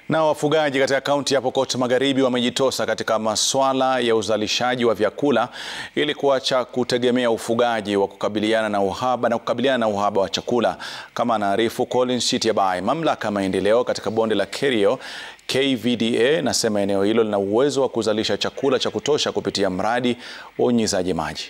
Na wafugaji katika kaunti ya Pokot Magharibi wamejitosa katika masuala ya uzalishaji wa vyakula ili kuacha kutegemea ufugaji wa kukabiliana na uhaba na kukabiliana na uhaba wa chakula, kama anaarifu Collins Chitiabai. Mamlaka ya maendeleo katika bonde la Kerio KVDA nasema eneo hilo lina uwezo wa kuzalisha chakula cha kutosha kupitia mradi wa unyunyizaji maji.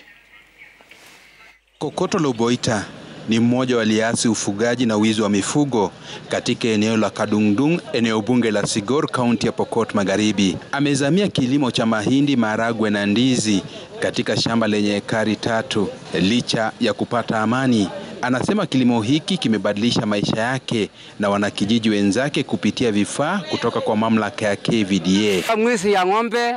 Kokoto Loboita ni mmoja waliasi ufugaji na wizi wa mifugo katika eneo la Kadungdung, eneo bunge la Sigor, kaunti ya Pokot Magharibi. Amezamia kilimo cha mahindi, maharagwe na ndizi katika shamba lenye ekari tatu. Licha ya kupata amani, anasema kilimo hiki kimebadilisha maisha yake na wanakijiji wenzake kupitia vifaa kutoka kwa mamlaka ya KVDA. Mwizi ya ng'ombe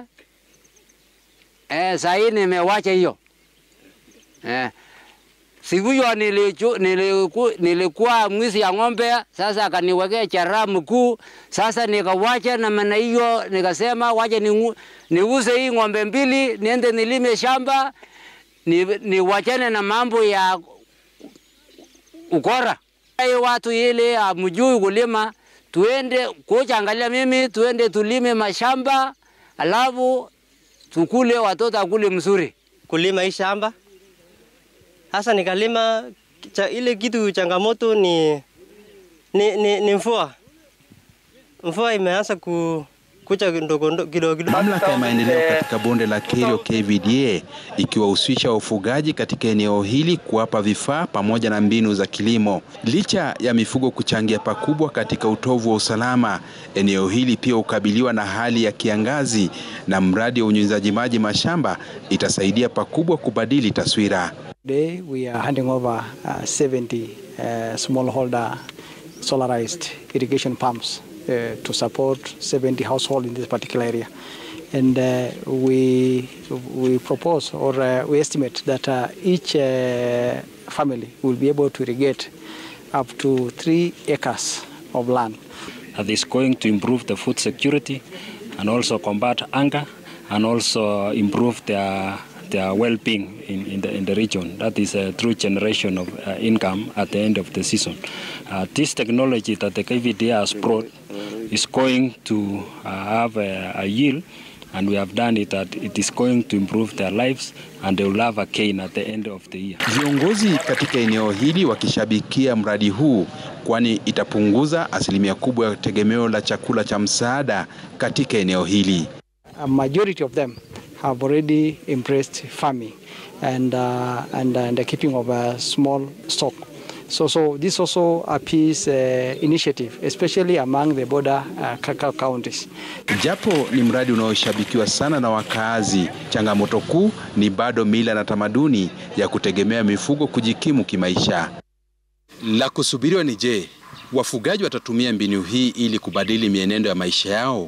eh, sahii nimewacha hiyo eh. Siku hiyo niliku, niliku, nilikuwa mwizi ya ng'ombe, sasa akaniwekea chara mkuu. Sasa nikawacha na maana hiyo, nikasema wacha niuze hii ng'ombe mbili, niende nilime shamba, niwachane na mambo ya ukora. Hayo watu ile amjui kulima, tuende kucha, angalia mimi, tuende tulime mashamba, alafu tukule, watoto akule mzuri. Kulima hii shamba hasa nikalima cha, ile kitu changamoto ni, ni, ni, ni mvua. Mvua imeanza ku, kucha kidogo kidogo. Mamlaka ya maendeleo katika bonde la Kerio KVDA ikiwahusisha wafugaji katika eneo hili kuwapa vifaa pamoja na mbinu za kilimo. Licha ya mifugo kuchangia pakubwa katika utovu wa usalama, eneo hili pia hukabiliwa na hali ya kiangazi, na mradi wa unyunyizaji maji mashamba itasaidia pakubwa kubadili taswira. Today we are handing over uh, 70 uh, smallholder solarized irrigation pumps uh, to support 70 households in this particular area. And uh, we, we propose or uh, we estimate that uh, each uh, family will be able to irrigate up to three acres of land. That is going to improve the food security and also combat hunger and also improve their their well-being in, in, the, in the region. That is a true generation of uh, income at the end of the season. Uh, this technology that the KVDA has brought is going to uh, have a, a yield and we have done it that it is going to improve their lives and they will have a gain at the end of the year. Viongozi katika eneo hili wakishabikia mradi huu kwani itapunguza asilimia kubwa ya tegemeo la chakula cha msaada katika eneo hili. A majority of them have already embraced farming and uh, and, uh, and the keeping of a small stock. So so this also a peace uh, initiative especially among the border uh, counties. Japo ni mradi unaoshabikiwa sana na wakaazi, changamoto kuu ni bado mila na tamaduni ya kutegemea mifugo kujikimu kimaisha. La kusubiriwa ni je, wafugaji watatumia mbinu hii ili kubadili mienendo ya maisha yao?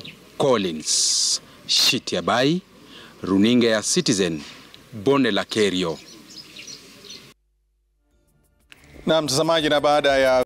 Collins Shitiabai, Runinga ya Citizen, bonde la Kerio. Na mtazamaji, na baada ya